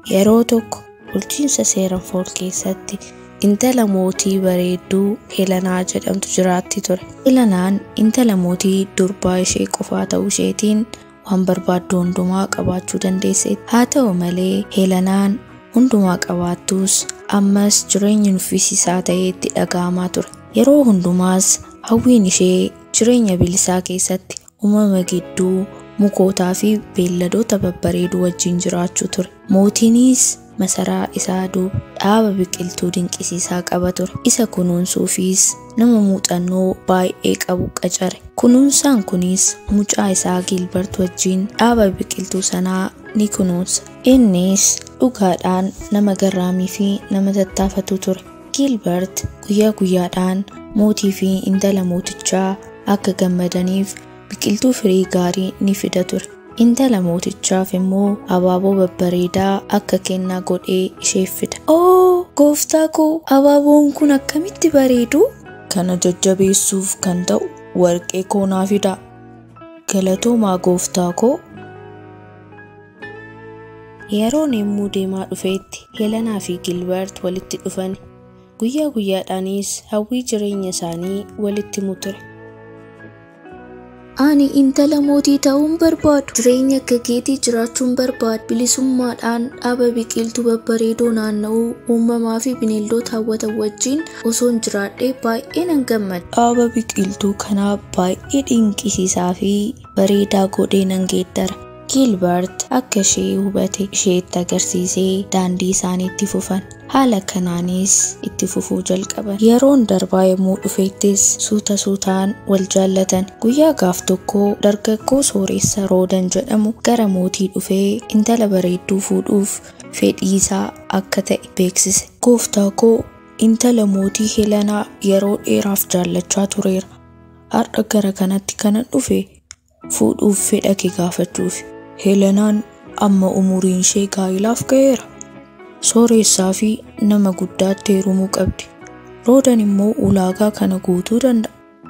Yeroo tokko bulchiinsa Seeranfool keessatti intala mootii bareedduu Heelanaa jedhamtu jiraatti ture. Heelanaan intala mootii durbaa ishee qofaa ta'uu isheetiin waan barbaaddu hundumaa qabaachuu dandeesseetti. Haa ta'u malee Heelanaan hundumaa qabaattus ammas jireenyi nuffisiisaa ta'ee itti dhaga'amaa ture. Yeroo hundumaas hawwiin ishee jireenya bilisaa keessatti uumama gidduu mukootaa fi beelladoota babbareeduu wajjin jiraachuu ture. Mootiinis masaraa isaa duuba dhaaba biqiltuu dinqisiisaa qaba ture. Isa kunuunsuufis nama muuxannoo baay'ee qabu qacare. Kunuunsaan kunis mucaa isaa Gilbert wajjin dhaaba biqiltuu sanaa ni kunuunsa. Innis dhugaadhaan nama garraamii fi nama tattaafatu ture. Gilbert guyyaa guyyaadhaan mootii fi intala mootichaa akka gammadaniif biqiltuu firii gaarii ni fida ture. Intala mootichaaf immoo abaaboo babbareedaa akka kennaa godhee isheef fida. Oo gooftaa koo abaaboon kun akkamitti bareedu! Kana jajjabeessuuf kan ta'u warqee koo naa fidaa. Galatoomaa gooftaa koo. Yeroon yemmuu deemaa dhufeetti Heelanaa fi Gilbert walitti dhufan. Guyyaa guyyaadhaanis hawwii jireenya isaanii walitti himu ture. Ani intala mootii ta'uun barbaadu. Jireenya akka keetii jiraachuun barbaadu. Bilisummaadhaan dhaaba biqiltuu babbareedoo naanna'uu uumamaa fi bineeldota hawwatan wajjin osoon jiraadhee baay'ee nan gammada. Dhaaba biqiltuu kanaa baay'ee dinqisiisaa fi bareedaa godhee nan geeddara. Gilbert akka ishee hubate isheetti agarsiisee daandii isaaniitti fufan. Haala kanaanis itti fufuu jalqaban. Yeroon darbaa yommuu dhufeettis suuta suutaan wal jaallatan. Guyyaa gaaf tokko dargaggoo sooressa Roodan jedhamu gara mootii dhufee intala bareedduu fuudhuuf fedhii isaa akka ta'e beeksise. Gooftaa koo intala mootii Heelanaa yeroo dheeraaf jaallachaa tureera. Har'a gara kanatti kanan dhufe fuudhuuf fedha kee gaafachuuf. Heelanaan amma umuriin ishee gaa'ilaaf ga'eera. Sooressaa fi nama guddaatti heerumuu qabdi. Roodan immoo ulaagaa kana guutuu danda'a.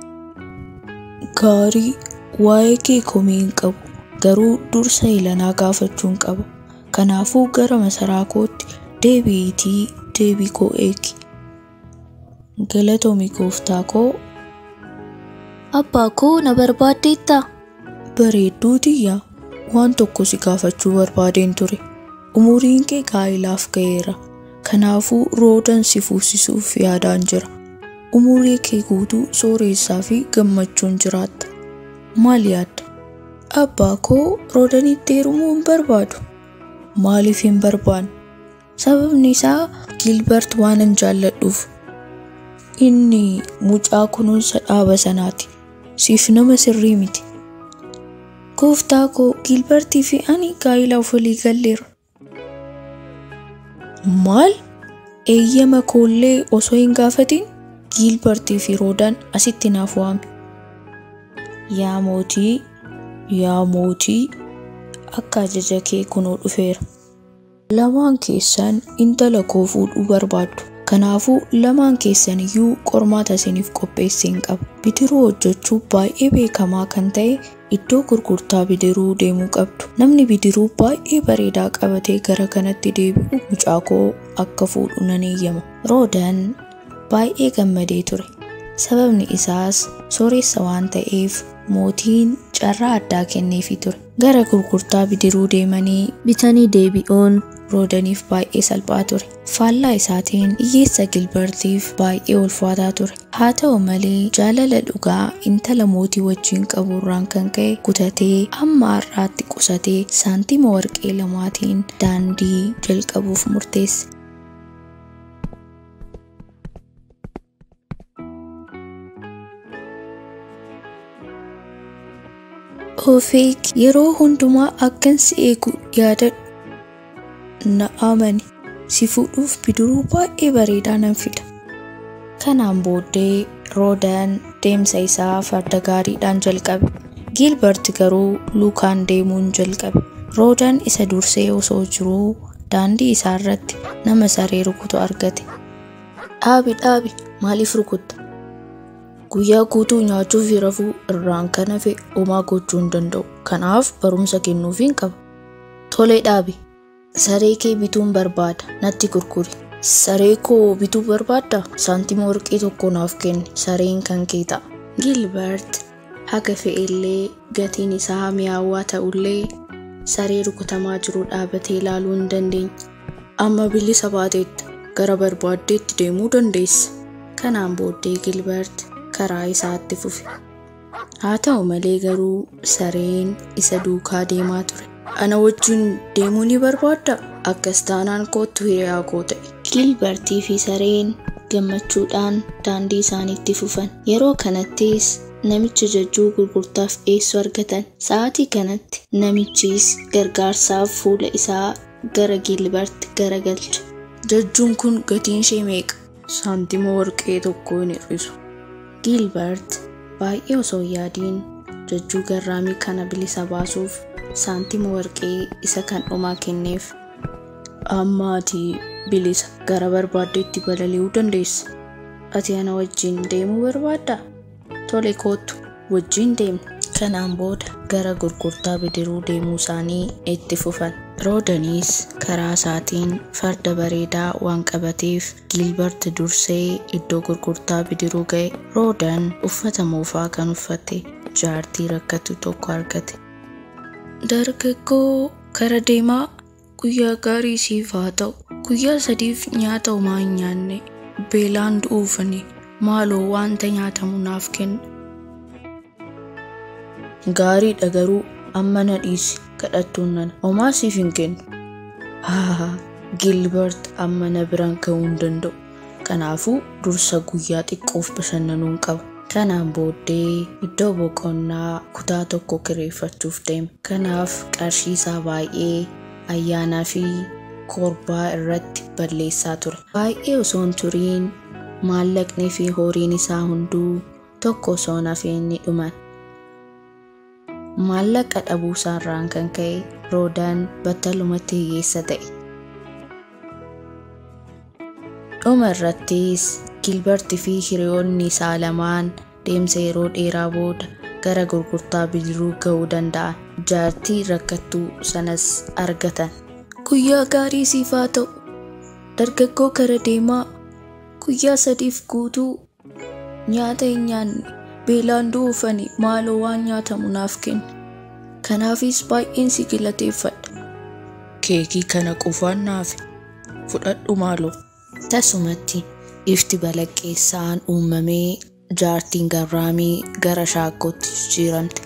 Gaarii waa'ee kee komii hin qabu. Garuu dursa Heelanaa gaafachuun qaba. Kanaafuu gara masaraa kootti deebi'iitii deebii koo eegi. Galatoomi gooftaa koo. Abbaa koo na barbaaddeettaa? Bareedduu tiyyaa waan tokko si gaafachuu barbaadeen ture. Umuriin kee gaa'ilaaf ga'eera. Kanaafuu roodan si fuusisuuf yaadaan jira. Umurii kee guutuu sooressaa fi gammachuun jiraatta. Maal yaadda? Abbaa koo roodanitti heerumuu hin barbaadu. Maaliif hin barbaanne? Sababni isaa Gilbert waanan jaalladhuuf. Inni mucaa kunuunsa dhaaba sanaati. Siif nama sirrii miti. Gooftaa koo Gilbertii fi ani gaa'ilaaf walii galleera. Maal? Eeyyama koollee osoo hin gaafatin Gilbertii fi Roodaan asitti naaf waami. Yaa mootii, yaa mootii, akka ajaja kee kunoo dhufeera. Lamaan keessan intala koo fuudhuu barbaaddu. Kanaafuu lamaan keessan iyyuu qormaata isiniif qopheesseen qaba. Bidiruu hojjechuu baay'ee beekamaa kan ta'e iddoo gurgurtaa bidiruu deemuu qabdu. Namni bidiruu baay'ee bareedaa qabatee gara kanatti deebi'u mucaa koo akka fuudhu nan eeyyama. Roodan baay'ee gammadee ture. Sababni isaas sooressa waan ta'eef mootiin carraa addaa kenneefii ture. Gara gurgurtaa bidiruu deemanii Bitanii deebi'uun roodaniif baay'ee salphaa ture. Faallaa isaatiin hiyyeessa Gilbertiif baay'ee ulfaataa ture. Haa ta'u malee jaalala dhugaa intala mootii wajjin qaburraan kan ka'e kutatee hamma har'aatti qusatee saantima warqee lamaatiin daandii jalqabuuf murteesse. Ofeek yeroo hundumaa akkan si eegu yaadadhu. Na amani si fuudhuuf bidiruu baay'ee bareedaa nan fida. Kanaan booddee Roodaan deemsa isaa farda gaariidhaan jalqabe. Gilbert garuu lukaan deemuun jalqabe. Roodaan isa dursee osoo jiruu daandii isaa irratti nama saree rukutu argate. Dhaabi dhaabi maaliif rukutta? Guyyaa guutuu nyaachuu fi rafuu irraan kan hafe homaa gochuu hin danda'u. Kanaaf barumsa kennuufiin qaba. Tolee dhaabi. Saree kee bituun barbaada natti gurguri. Saree koo bituu barbaadda? Saantima warqee tokko naaf kenni sareen kan kee ta'a. Gilbert haga fe'ellee gatiin isaa mi'aawaa ta'ullee saree rukutamaa jiru dhaabatee ilaaluu hin dandeenye. Amma bilisa baateetta gara barbaaddeetti deemuu dandeessa. Kanaan booddee Gilbert karaa isaatti fufe. Haa ta'u malee garuu sareen isa duukaa deemaa ture. Ana wajjin deemuu ni barbaadda? Akkas taanaan kootu hiriyaa koo ta'e. Gilbertii fi sareen gammachuudhaan daandii isaaniitti fufan. Yeroo kanattis namicha jajjuu gurgurtaaf dhiyeessu argatan. Sa'aatii kanatti namichis gargaarsaaf fuula isaa gara Gilbert garagalche. Jajjuun kun gatiin ishee meeqa? Saantima warqee tokko hin hir'isu. Gilbert baay'ee osoo hin yaadiin jajjuu garraamii kana bilisa baasuuf saantima warqee isa kan dhumaa kenneef. Amma ati bilisa gara barbaaddeetti balali'uu dandeessa. Ati ana wajjin deemuu barbaaddaa? Tole kootu wajjin deemna. Kanaan booda gara gurgurtaa bidiruu deemuu isaanii itti fufan. Roodaniis karaa isaatiin farda bareedaa waan qabateef Gilbert dursee iddoo gurgurtaa bidiruu ga'e. Roodan uffata moofaa kan uffate jaartii rakkatu tokko argate. Dargaggoo kara deemaa guyyaa gaarii siif haa ta'u. Guyyaa sadiif nyaata homaa hin nyaanne beelaan du'uufani maaloo wanta nyaatamu naaf kenna. Gaariidha garuu amma na dhiisi kadhattuun nana homaa siif hin kennu. Haa Gilbert amma na biraan ga'uu hin danda'u. Kanaafuu dursa guyyaa xiqqoof bashannanuun qaba. Kanaan booddee iddoo boqonnaa kutaa tokko kireeffachuuf deeme. Kanaaf qarshii isaa baay'ee ayyaanaa fi korbaa irratti balleessaa ture. Baay'ee osoo hin turiin maallaqnii fi horiin isaa hunduu tokko osoo hafeen ni dhuman. Maallaqa dhabuu isaarraan kan ka'e Roodaan battalumatti hiyyeessa ta'e. Dhuma irrattis Gilbertii fi hiriyoonni isaa lamaan deemsa yeroo dheeraa booda gara gurgurtaa bidiruu ga'uu danda'an. Jaartii rakkattuu sanas argatan. Guyyaa gaarii siif haa ta'u. Dargaggoo kara deemaa guyyaa sadiif guutuu nyaata hin nyaanne beelaan du'uufani maaloo waan nyaatamu naaf kenna. Kanaafis baay'een si galateeffadha. Keekii kana qofaan naaf fudhadhu maaloo. Tasumatti ifti balaqqeessaan uumamee jaartiin garraamii gara shaakkootti jijjiiramte.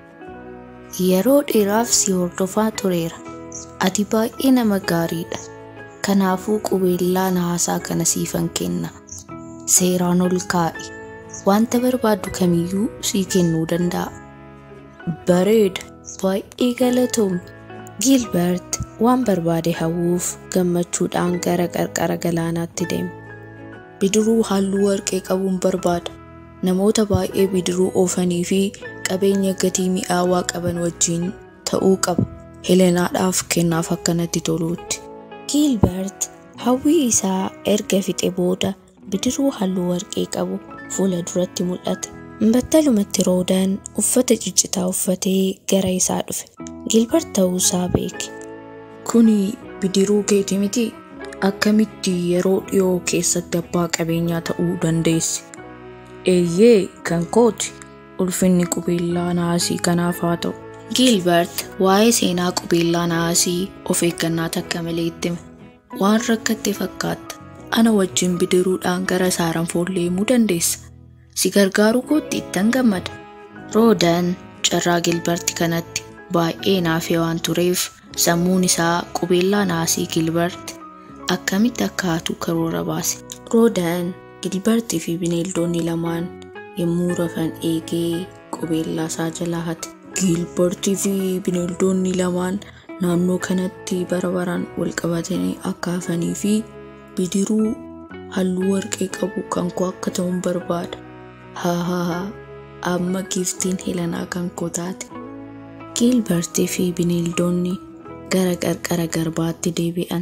Yeroo dheeraaf si hordofaa tureera. Ati baay'ee nama gaariidha. Kanaafuu qubeellaa nahaasaa kana siifan kenna. Seeraan ol kaa'i. Wanta barbaaddu kamiyyuu sii kennuu danda'a. Bareeda. Baay'ee galatoomne. Gilbert waan barbaade hawwuuf gammachuudhaan gara qarqara galaanaatti deeme. Bidiruu halluu warqee qabuun barbaada. Namoota baay'ee bidiruu oofanii fi qabeenya gatii mi'aawaa qaban wajjin ta'uu qaba. Helenaadhaaf kennaaf akkanatti toluutti. Gilbert hawwii isaa erga fixe booda bidiruu halluu warqee qabu fuula duratti mul'ate. Battalumatti roodaan uffata ciccitaa uffatee gara isaa dhufe. Gilbert ta'uusaa beeke. Kuni bidiruu keeti miti? Akkamitti yeroo dhiyoo keessatti abbaa qabeenyaa ta'uu dandeessi? Eeyyee kan kooti. Ulfinni qubeellaa naasii kanaaf haa ta'u. Gilbert waa'ee seenaa qubeellaa naasii of eeggannaa takka malee itti hime. Waan rakkatte fakkaatta. Ana wajjin bidiruudhaan gara saaranfoollee himuu dandeessa. Si gargaaruu kootti ittan gammada. Roodaan carraa Gilbert kanatti baay'ee naafee waan tureef sammuun isaa qubeellaa naasii Gilbert akkamitti akka haatu karoora baase. Roodaan Gilbertii fi bineeldonni lamaan yommuu rafan eegee qubeellaa isaa jalaa hate. Gilbertii fi bineeldonni lamaan naannoo kanatti bara baraan wal qabatanii akka hafanii fi bidiruu halluu warqee qabu kan koo akka ta'uun barbaada. Haa haa haa amma giiftiin helanaa kan koo taate. Gilbertii fi bineeldonni gara qarqara garbaatti deebi'an.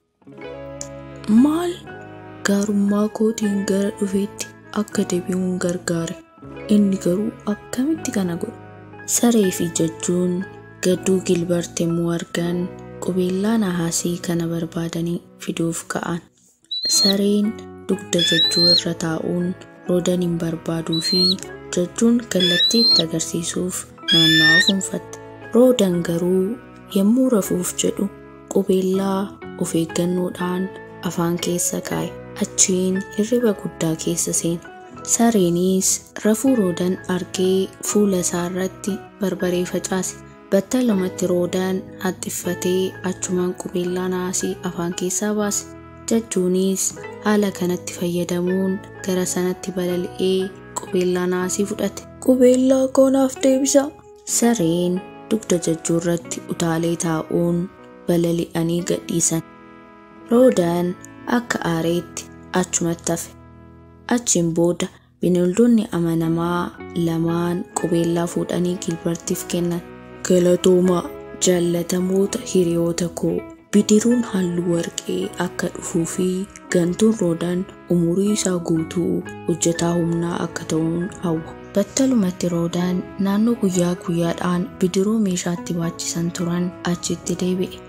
Maal gaarummaa kootiin gara dhufeetti akka deebi'uun gargaare. Inni garuu akkamitti kana godhe? Saree fi jajjuun gadduu Gilbert yommuu argan qubeellaa nahaasii kana barbaadanii fiduuf ka'an. Sareen dugda jajjuu irra taa'uun roodan hin barbaaduu fi jajjuun kallattii itti agarsiisuuf naannawaa fuunfatte. Roodan garuu yommuu rafuuf jedhu qubeellaa of eeggannoodhaan afaan keessa kaa'e. Achiin hirriba guddaa keessa seena. Sareenis rafuu roodan argee fuula isaa irratti barbaree facaase. Battalumatti roodaan haxxiffatee achumaan qubeellaa naasii afaan keessaa baase. Jajjuunis haala kanatti fayyadamuun gara sanatti balali'ee qubeellaa naasii fudhate. Qubeellaa koonaaf deebisa. Sareen dugda jajjuu irratti utaalee taa'uun balali'anii gadhiisan. Roodaan akka aareetti achumatti hafe. Achiin booda bineeldonni amanamaa lamaan qubeellaa fuudhanii Gilbartiif kennan. Galatoomaa jaallatamoota hiriyoota koo bidiruun halluu warqee akka dhufuu fi gantuun roodaan umurii isaa guutuu hojjetaa humnaa akka ta'uun hawwa. Battalumatti roodaan naannoo guyyaa guyyaadhaan bidiruu meeshaatti baachisan turan achitti deebi'e.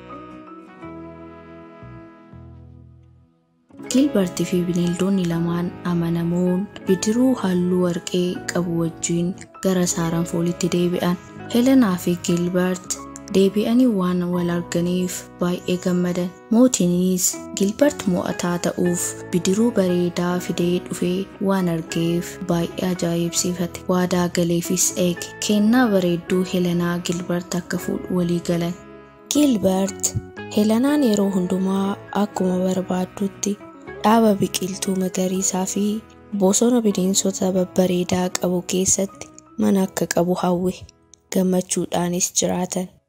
Gilbartii fi bineeldonni lamaan amanamoon bidiruu halluu warqee qabu wajjin gara saaranfoolitti deebi'an. Helenaa fi Gilbert deebi'anii waan wal arganiif baay'ee gammadan. Mootiinis Gilbert mo'ataa ta'uuf bidiruu bareedaa fidee dhufee waan argeef baay'ee ajaa'ibsiifate. Waadaa galeefis eege. Kennaa bareedduu Helenaa Gilbert akka fuudhu walii galan. Gilbert Helenaan yeroo hundumaa akkuma barbaaddutti dhaaba biqiltuu magariisaa fi bosona bineensota babbareedaa qabu keessatti mana akka qabu hawwe gammachuudhaanis jiraatan.